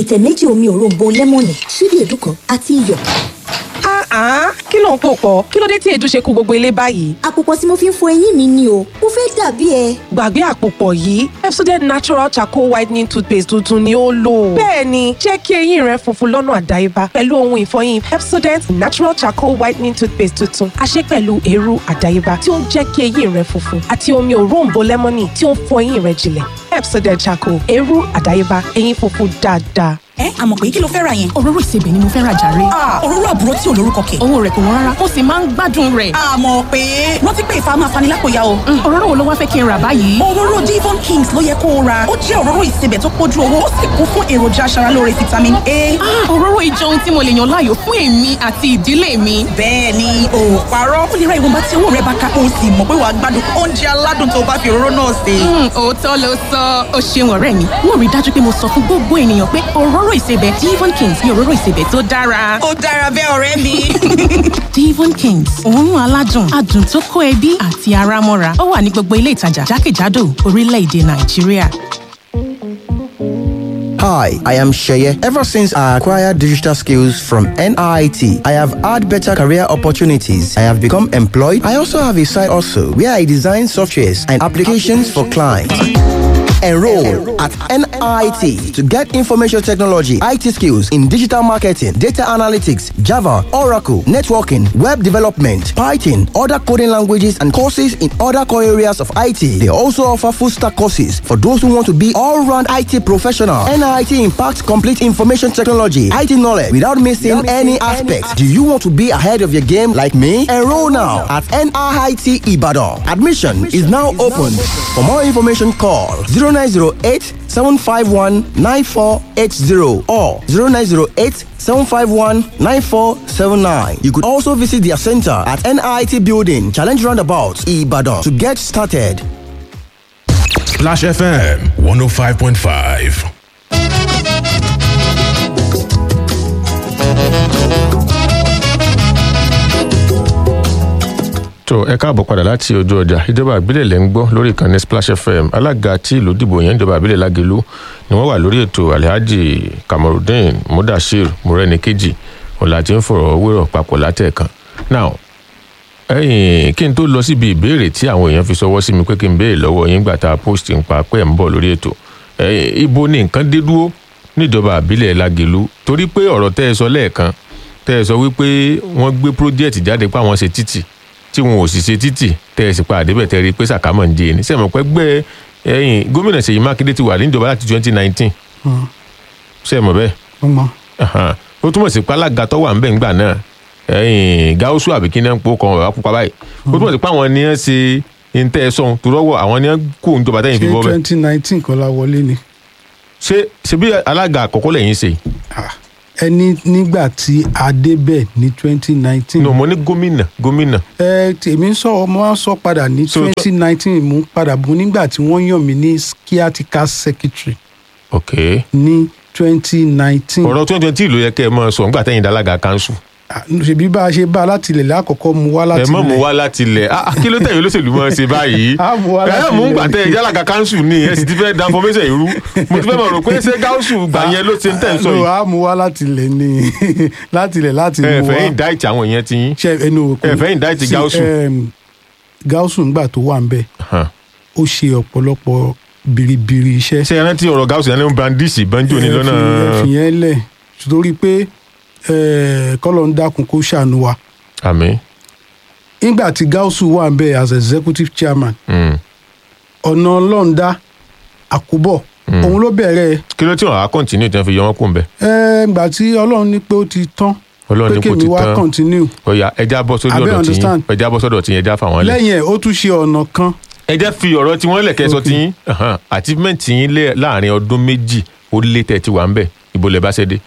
ìtẹ̀ méjì omi òróǹbó lẹ́mọ̀nì ṣíbí èédú kan àti iyọ̀. Ah, kí ló ń pò pọ̀? Kí ló dé tí èédú ṣe kó gbogbo ilé báyìí? àpòpọ̀ tí mo fi ń fọ eyín mi ni o mo fẹ́ dàbí ẹ. Gbàgbé àpòpọ̀ yìí, Pepsodent Natural Charcoal Whitening Toothpaste tuntun ni ó lò. Bẹ́ẹ̀ni, jẹ́ kí eyín rẹ funfun lọ́nà àdáyébá pẹ̀lú ohun ìfọyín Pepsodent Natural Charcoal Whitening Toothpaste tuntun. A ṣe pẹ̀lú eérú àdáyébá tí ó ń jẹ́ kí eyín rẹ funfun àti omi òróǹbó lẹ́mọ́nì tí ó ń fọ eyín rẹ jinlẹ̀. Pepsodent Charcoal, eérú àdáyébá, eyín funfun dáadáa. ẹ àmọ̀ pé kí ló fẹ́ ra yẹn. òróró ìsebẹ̀ ni mo fẹ́ ra jàre. òróró àbúrò tí ò lórúkọ kẹ̀. owó rẹ̀ kò wọ́n rárá mo sì máa ń gbádùn rẹ̀. àmọ̀ pé rántí pé ìfà máa fani lápòyà o. Mm, òróró wo ló wá fẹ́ kí n rà báyìí. òróró Devon Kings ló yẹ kó o ra ó jẹ́ òróró ìsebẹ̀ tó pójú owó ó sì kún fún èròjà aṣaralóore vitamin A. Ah, òróró ìjọ ohun tí mo lè yàn láàyò fún èmi àti ìdílé mi. bẹ́ẹ̀ ni o ò parọ́ ó lè ra ìwọ̀nba tí owó rẹ bá ká o sì mọ̀ pé wàá gbádùn oúnjẹ aládùn tó o bá fi òróró náà sè. Mm, òótọ́ ló sọ ó ṣeun ọ̀rẹ́ mi mo rí i dájú pé mo sọ fún gbogbo ènìyàn pé òróró ìsebẹ̀ Devon Kings ni òróró ìsebẹ̀ tó dára. ó dára bẹ́ẹ̀ ọ̀rẹ́ mi. Devon Kings òórùn aládùn adùn tó kó ẹbí àti ara mọ́ra ó wà ní gbogbo ilé ìtajà jákèjádò orílẹ̀-èdè Nàìjíríà. Hi, I am Sheye. Ever since I acquired digital skills from NIT, I have had better career opportunities. I have become employed. I also have a side also where I design softwares and applications for clients. Enroll at NIT to get information technology, IT skills in digital marketing, data analytics, Java, Oracle, networking, web development, Python, other coding languages, and courses in other core areas of IT. They also offer full stack courses for those who want to be all round IT professional. NIT impacts complete information technology, IT knowledge without missing any aspects. Do you want to be ahead of your game like me? Enroll now at NIT Ibadan. Admission is now open. For more information, call 0908 751 9480 or 0908 751 9479. You could also visit their center at NIT Building, Challenge Roundabout, Ibadan to get started. Splash FM 105.5. tó ẹ káàbọ̀ padà láti ojú ọjà ìjọba àbílẹ̀ lẹ́ ń gbọ́ lórí ìkànnì splash fm alága tí ìlú dìbò yẹn ìjọba àbílẹ̀ lágẹ̀lú ni wọ́n wà lórí ètò alhaji kamarudin mudasir morenikeji ọ̀la tí ń fọ̀rọ̀ wérọ̀ papọ̀ látẹ̀ẹ̀kan now ẹ̀yìn kí n tó lọ síbi ìbéèrè tí àwọn èèyàn fi sọwọ́ sí mi pé kí n béèrè lọ́wọ́ yín gbà tá a post ń pa pé ẹ̀ ń bọ̀ lórí ètò ẹ̀yìn ibo ni nǹkan dé dúró níjọba àbílẹ̀ lágẹ̀lú torí pé ọ̀rọ̀ tẹ́ ẹ sọ lẹ́ẹ̀kan tẹ́ ẹ sọ wípé wọ́n gbé project jáde pé àwọn ṣe títì tí wọn ò sì ṣe títì tẹ ẹ sì pa àdébẹ̀ tẹ rí i pé sàkámọ̀ ń jẹ ní sẹ́mi pẹ́ gbẹ́ ẹ̀yìn gómìnà Ṣèyí Mákindé ti wà níjọba láti twenty nineteen sẹ́mi bẹ́ẹ̀ ó mọ ó túmọ̀ sí pé alága tó wà ń bẹ̀ ńgbà náà ẹ̀yìn gáúsù àbí kí náà ń po kan ọ̀rọ̀ pupa báyìí ó túmọ̀ sí pé àwọn ni wọ́n ṣe ntẹ́ sọ̀hún tó rọ́wọ́ àwọn ni wọ́n kó ìjọba tẹ́yìn fi ṣé bọ́ bẹ́ẹ̀ twenty nineteen kọ́ la wọlé ni ṣé ṣe bí alága àkọ́kọ́ lẹ́yìn ṣe Ah, ẹni nígbà tí a débẹ̀ ní twenty nineteen. no mo ní gómìnà gómìnà ẹ tèmi ń sọ ọmọ wa sọ padà ní So- twenty nineteen mú padà bọ̀ nígbà tí wọ́n yàn mí ní caretaker secretary ok ní twenty nineteen. ọ̀rọ̀ twenty twenty ló yẹ kẹ́ ẹ máa sọ nígbà tẹ́yìn dalága kanṣu ṣèbí bá a ṣe bá a láti ilẹ̀ lákọ̀ọ́kọ́ mu wá láti ẹ mọ̀ mú wá láti ilẹ̀ ah kí ló tẹ̀yìn olóṣèlú mọ́ ṣe báyìí A mú wá láti ẹ mú ilẹ̀. gbà tẹ yálàkà kanṣu ni ẹ sì ti fẹ́ da information irú mo ti fẹ́ mọ̀ rò pé ṣé gáúsù gbà yẹn ló ṣe ń tẹ̀ ń sọ No, yìí a mú wá láti ilẹ̀ ni láti ilẹ̀ láti ẹ mú fẹ́ wá. indict àwọn yẹn ti yín ṣe ẹnu òkú ẹ fẹ́ indict Sí, gáúsù em, gáúsù ńgbà tó wà ń bẹ̀ Hàn. ó ṣe ọ̀pọ̀lọpọ̀ biribiri iṣẹ́. ṣé ẹ rántí ọ̀rọ̀ gáúsù yẹn ní brandisi banjo ní lọ́nà ẹ̀fìn yẹn lẹ̀ torí pé eh, kọ́lọ̀ ń dákun kó ṣàánú wa àmì nígbà tí gáúsù wà ń bẹ̀ as executive chairman Mm. ọ̀nà ọlọ́ọ̀dá àkúbọ̀ òun ló bẹ̀rẹ̀ kí ló tí wọn á continue tí wọn fi yọ wọn kún bẹ ẹ̀ ǹgbà tí ọlọ́run ní pé ó ti tán Ọlọ́run pé ní kò kémi ti wá tán continue ọ̀yà ẹja bọ́ sórí Abẹ́ ọ̀dọ̀ tí yín understand. ẹja bọ́ sọ́dọ̀ tí yín ẹja fà wọ́n lẹ̀ lẹ́yìn ẹ̀ ó tún ṣe ọ̀nà kan ẹja fi ọ̀rọ̀ tí wọ́n lẹ̀ kẹ́ sọ tí yín Ahan. achievement yín lé- láàrin ọdún méjì ó lé tẹ̀ tí wà ń bẹ̀ ibo lẹ bá ṣe dé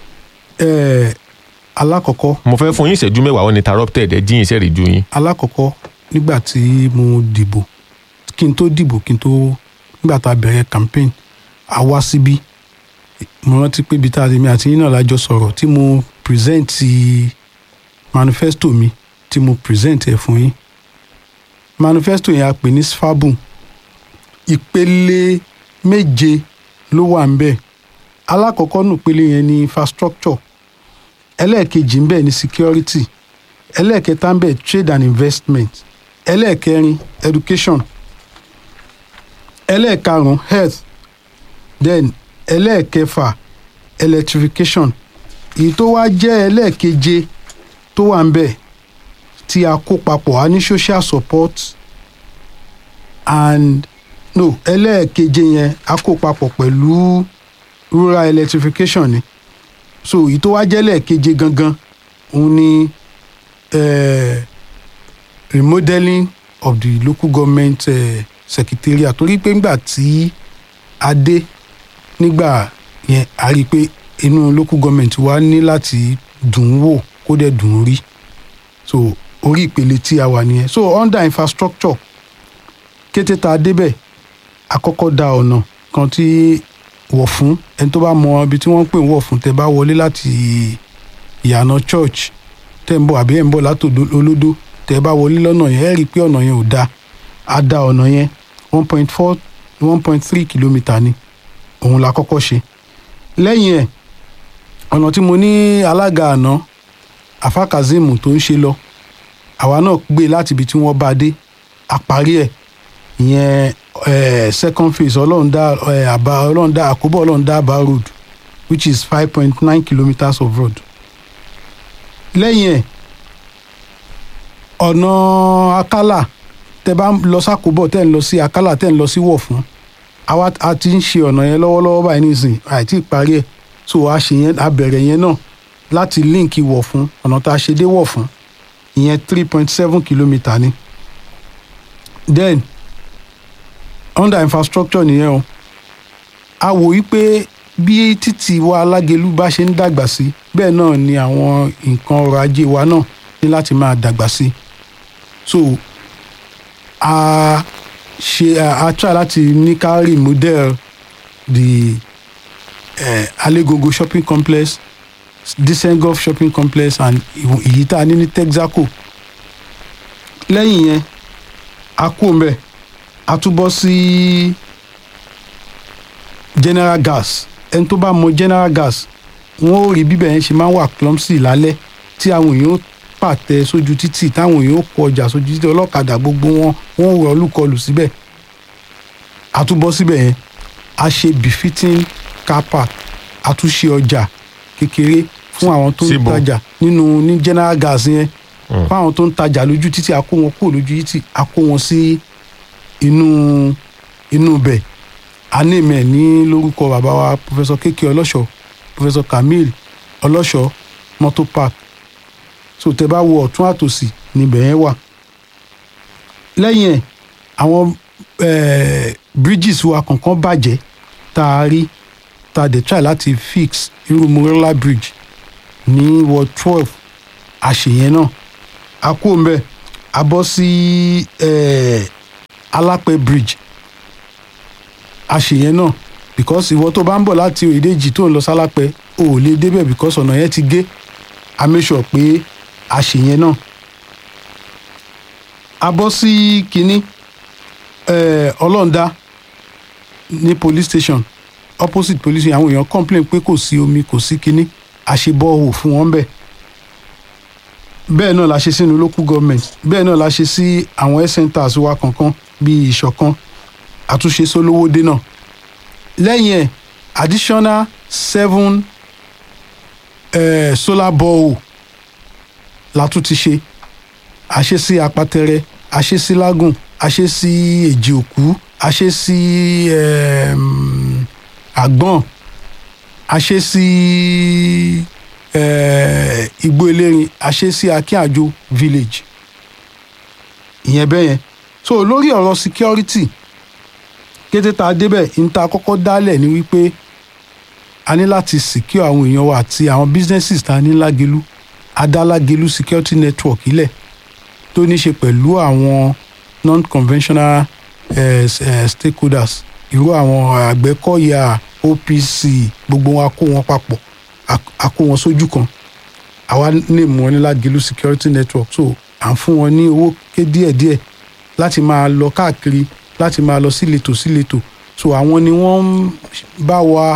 eh, alákọ̀ọ́kọ́ mo fẹ́ fún yín ìṣẹ́jú mẹ́wàá wọn interrupted ẹ jíyìn iṣẹ́ rí ju yín alákọ̀ọ́kọ́ nígbà tí mo dìbò kí n tó dìbò kí n tó nígbà tá a bẹ̀rẹ̀ campaign a wá síbí mo rántí pé ibi tá a ti mi àti yín náà lájọ sọ̀rọ̀ tí mo present manifesto mi tí mo present ẹ̀ fún yín manifesto yẹn a pè ní sfabun ìpele méje ló wà ń bẹ̀ alákọ̀ọ́kọ́ nùpele yẹn ni infrastructure ẹlẹ́ẹ̀kejì ń bẹ̀ ní security ẹlẹ́ẹ̀kẹta ń bẹ̀ trade and investment ẹlẹ́ẹ̀kẹrin education ẹlẹ́ẹ̀karùn-ún health then ẹlẹ́ẹ̀kẹfà electrification èyí tó wá jẹ́ ẹlẹ́ẹ̀keje tó wà ń bẹ̀ tí a kó papọ̀ a ní social support and no ẹlẹ́ẹ̀keje yẹn a kó papọ̀ pẹ̀lú rural electrification ni so èyí tó wá jẹ́ ẹlẹ́ẹ̀keje gangan òun ni eh, remodeling of the local government eh, secretariat torí pé ńgbà tí a dé nígbà yẹn a rí i pé inú local government wa ní láti dùn ún wò kó dẹ̀ dùn ún rí so orí ìpele tí a wà nìyẹn so under infrastructure kété tá a débẹ̀ àkọ́kọ́ da ọ̀nà kan tí wọ̀ fún ẹni tó bá mọ ibi tí wọ́n ń pè ń wọ̀ fún tẹ bá wọlé láti ìyànà church tẹ́ ń bọ̀ àbí ẹ̀ ń bọ̀ látòdó olódó tẹ́ bá wọlé lọ́nà yẹn ẹ̀ rí i pé ọ̀nà yẹn ò da a da ọ̀nà yẹn one point four one point three kilometre ni òun la kọ́kọ́ ṣe lẹ́yìn ẹ̀ ọ̀nà tí mo ní alága àná afa kazeem tó ń ṣe lọ àwa náà gbé láti ibi tí wọ́n bá dé àparí ẹ̀ ìyẹn eh, second phase ọlọ́run dá eh, àbá ọlọ́run dá àkóbọ̀ ọlọ́run dá àbá road which is five point nine kilometres of road lẹ́yìn ẹ̀ ọ̀nà akálà tẹ bá ń lọ sákòbọ̀ tẹ́ ń lọ sí akálà tẹ́ ń lọ sí wọ̀fún àwa a ti ń ṣe ọ̀nà yẹn lọ́wọ́lọ́wọ́ báyìí nísìnyí àìtí ìparí ẹ̀ so a ṣe yẹn a bẹ̀rẹ̀ yẹn náà láti líǹkì wọ̀fún ọ̀nà tá a ṣe dé wọ̀fún ìyẹn three point seven kilometre ni then under infrastructure nìyẹn o a wò yí pé bí títì wa alágelu bá ṣe ń dàgbà sí bẹ́ẹ̀ náà ni àwọn nǹkan ọrọ̀ ajé wa náà ní láti máa dàgbà sí so a ṣe a, a try láti ní ká remodel the eh, alegogo shopping complex disengulf shopping complex and èyí tá a ní ní texaco lẹ́yìn yẹn a kú mbẹ́ a tún bọ́ sí general gas ẹni tó bá mọ general gas wọn ò rí bíbẹ̀ yẹn ṣe máa ń wà clumsy lálẹ́ tí àwọn èèyàn ó pàtẹ sójú títì táwọn èèyàn ó kọ ọjà sójú títì ọlọ́kadà gbogbo wọn wọn ò rọ olúkọlù síbẹ̀ a tún bọ́ síbẹ̀ yẹn a ṣe befitting car park a tún ṣe ọjà kékeré fún àwọn tó ń Síbo? tajà nínú ní general gas yẹn fún àwọn tó ń tajà lójú títì a kó wọn kúrò lójú títì a kó wọn sí inú inú bẹ̀ anímẹ̀ ní lórúkọ bàbá wa professor kékeré ọlọ́ṣọ́ professor kamil ọlọ́ṣọ́ motor park so tẹ bá wo ọ̀tún àtòsì níbẹ̀ yẹn wà lẹ́yìn ẹ̀ àwọn eh, bridges wa kọ̀ọ̀kan bàjẹ́ tá a rí tá a dẹ̀ try láti fix irú morella bridge ní ward twelve àṣeyẹn náà a kú mbẹ a bọ́ sí eh, alápẹ̀ bridge àṣeyẹn náà because ìwọ tó bá ń bọ̀ láti òyìnbó tó ń lọ sálápẹ̀ o ò lè débẹ̀ because ọ̀nà yẹn ti gé a make sure pé àṣeyẹn náà a bọ́ sí kínní eh, ọlọ́ọ̀dá ní police station opposite police station àwọn èèyàn complain pé kò sí omi kò sí kínní àṣebọ́ọ̀hù fún wọn bẹ́ẹ̀ bẹ́ẹ̀ náà la ṣe sínú local government bẹ́ẹ̀ náà la ṣe sí àwọn health centers wa kankan bíi ìṣọ̀kan àtúnṣe sólówódé náà lẹ́yìn ẹ̀ additional seven eh, solar borehole la tún ti ṣe àṣe sí apatẹrẹ àṣe sí lágùn àṣe sí èjì òkú àṣe sí um, àgbọ̀n àṣe sí eh, igbó elérin àṣe sí akínàjò village ìyẹn bẹ́ẹ̀ yẹn so lórí ọ̀rọ̀ security kété tá a débẹ̀ ní ta kọ́kọ́ dálẹ̀ ni wípé a ní láti secure àwọn èèyàn wa àti àwọn businesses tá a ní lágelu adálágelu security network ilẹ̀ tó ní ṣe pẹ̀lú àwọn non-conventional eh, eh, stakeholders irú àwọn àgbẹ̀kọ̀yà opc gbogbo wọn a kó wọn papọ̀ a- a kó wọn sójú kan àwa lè mú wọn ní lágelu security network so à ń fún wọn ní owó ké díẹ̀díẹ̀ láti máa lọ káàkiri láti máa lọ síletò síletò so àwọn ni wọ́n ń bá wa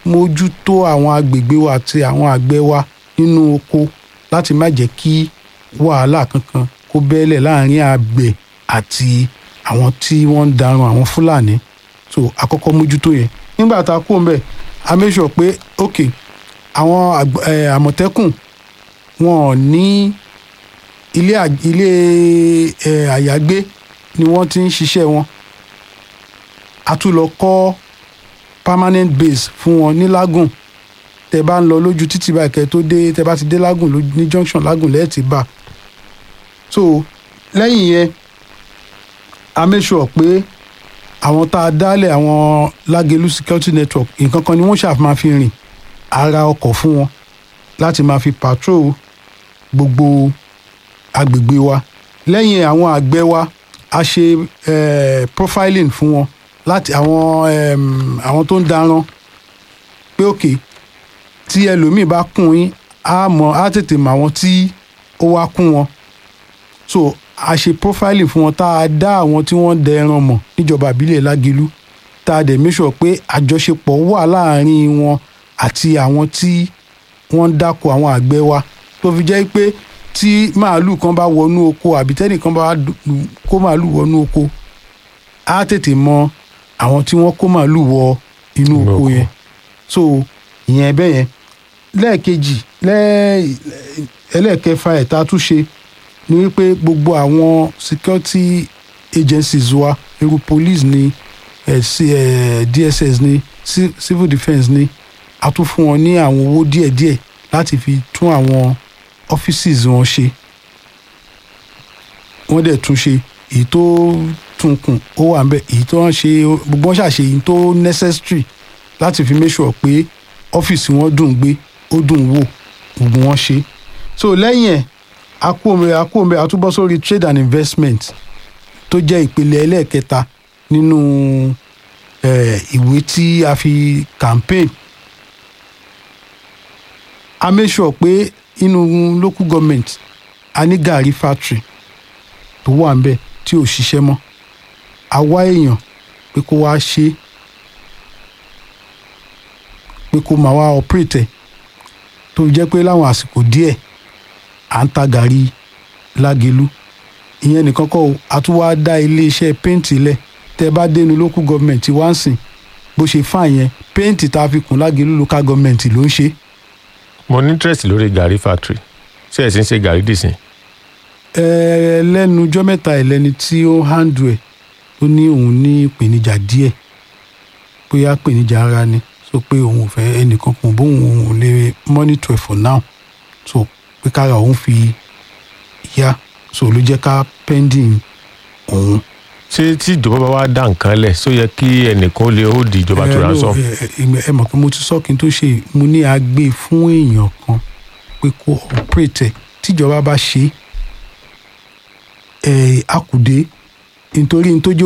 mójútó àwọn agbègbè wa àti àwọn àgbẹ̀ wa nínú oko láti má jẹ́ kí wàhálà kankan kó bẹ́lẹ̀ láàrin àgbẹ̀ àti àwọn tí wọ́n ń darun àwọn fúlàní so àkọ́kọ́ mójútó yẹn nígbà tá a kó mbẹ̀ a make sure pé ok àwọn àgb- eh, àmọ̀tẹ́kùn wọn ò ní ilé à- ilé eh, àyágbé ni wọ́n ti ń ṣiṣẹ́ wọn a tún lọ kọ́ permanent base fún wọn ní lágùn tẹ bá ń lọ lójú títì báyìí kẹ tó dé tẹ bá ti dé lágùn lójú- ní junction lágùn lẹ́ẹ̀tì bá so lẹ́yìn yẹn a make sure pé àwọn tá a dálẹ̀ àwọn lágẹ̀lú security network nǹkan kan ni wọ́n ṣàfi máa fi rìn ara ọkọ̀ fún wọn láti máa fi patrol gbogbo agbègbè wa lẹ́yìn àwọn àgbẹ̀ wa a ṣe eh, profiling fún wọn láti àwọn em, àwọn tó ń daran pé òkè tí ẹlòmíì bá kún yín á mọ á tètè mọ àwọn tí ó wá kún wọn so a ṣe profiling fún wọn tá a dá àwọn tí wọ́n dẹ ẹran mọ̀ níjọba ìbílẹ̀ lágẹ̀lú tá a dẹ̀ make sure pé àjọṣepọ̀ wà láàárín wọn àti àwọn tí wọ́n ń dáko àwọn àgbẹ̀ wa tó fi jẹ́ pé tí màálùú kan bá wọnú oko àbí tẹ́nìkan bá dùn- kó màálùú wọnú oko á tètè mọ àwọn tí wọ́n kó màálùú wọ inú Inú oko oko. yẹn so ìyẹn bẹ́ẹ̀ yẹn lẹ́ẹ̀kejì lẹ́ẹ̀ ẹlẹ́ẹ̀kẹfà ẹ̀ tá a tún ṣe ni wípé gbogbo àwọn security agencies wa irú police ni eh, C- eh, dss ni ci- civil defence ni a tún fún wọn ní àwọn owó díẹ̀díẹ̀ láti fi tún àwọn offices wọn ṣe wọ́n dẹ̀ tún ṣe èyí tó tún kùn ó wà ń bẹ̀ èyí tó ń ṣe gbogbo wọn ṣàṣe èyí tó necessary láti fi make sure pé ọ́fíìsì wọn dùn gbé ó dùn wò gbogbo wọn ṣe so lẹ́yìn ẹ̀ akóòmẹ akóòmẹ àtúbọ̀ sórí trade and investment tó jẹ́ ìpele ẹlẹ́ẹ̀kẹta nínú eh, ìwé tí a fi campaign a make sure pé inú local government a ní gàrí factory tó wà ń bẹ̀ tí ò ṣiṣẹ́ mọ́ a wá èèyàn pé kó wá ṣe é pé kó máa wá operate ẹ̀ tó jẹ́ pé láwọn àsìkò díẹ̀ à ń ta gàrí lágelu ìyẹn nìkan kọ́ o a tún wá dá iléeṣẹ́ péǹtì lẹ̀ tẹ́ bá dénú local government wá ń sìn bó ṣe fà yẹn péǹtì tá a fi kùn lágelu local government ló ń ṣe mo ní interest lórí gàrí factory ṣé ẹ̀ sì ń ṣe gàrí dìsìn ẹ lẹ́nu ọjọ́ mẹ́ta ẹ̀ lẹ́ni tí ó handle ẹ̀ ó ní òun ní ìpèníjà díẹ̀ bóyá ìpèníjà ara ni so pé òun ò fẹ́ ẹnìkan kan bóun òun ò lè monitor ẹ̀ for now so pé kára òun fi yá so ló jẹ́ ká pending òun. ṣé tí ìjọba bá wá dá nǹkan lẹ̀ ṣó yẹ kí ẹnìkan ó lè ó di ìjọba tó Ẹ, ránṣọ. no, ẹ, ẹ, ẹ mọ̀ pé mo ti sọ kí n tó ṣe mo ní a gbé fún èèyàn kan pé kó operate ẹ̀ tíjọba bá ṣe é ẹ, akùdé nítorí n tó jẹ́